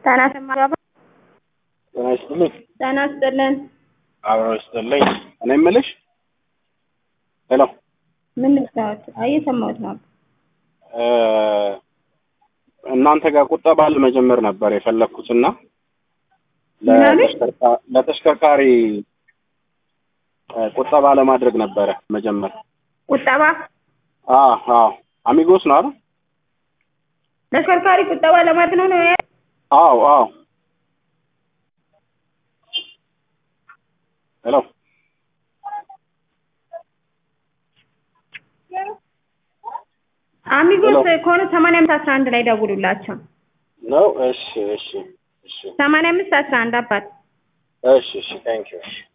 ጤና ይስጥልኝ። ጤና ይስጥልኝ። ጤና ይስጥልን። አብሮ ይስጥልኝ። እኔ የምልሽ ሄሎ ምን ልታወት? አይ እየሰማሁት ነው። እ እናንተ ጋር ቁጠባ ለመጀመር ነበር የፈለኩትና ምን አለሽ? ለተሽከርካ- ለተሽከርካሪ እ ቁጠባ ለማድረግ ነበረ መጀመር። ቁጠባ አዎ አዎ አሚጎስ ነው አይደል? ተሽከርካሪ ቁጠባ ለማለት ነው ነው ያ- አዎ አዎ ሄሎ አሚጎስ ሄሎ። ከሆነ ሰማንያ አምስት አስራ አንድ ላይ ደውሉላቸው። ነው። እሺ እሺ እሺ ሰማንያ አምስት አስራ አንድ አባት እሺ እሺ ታንኪዩ እሺ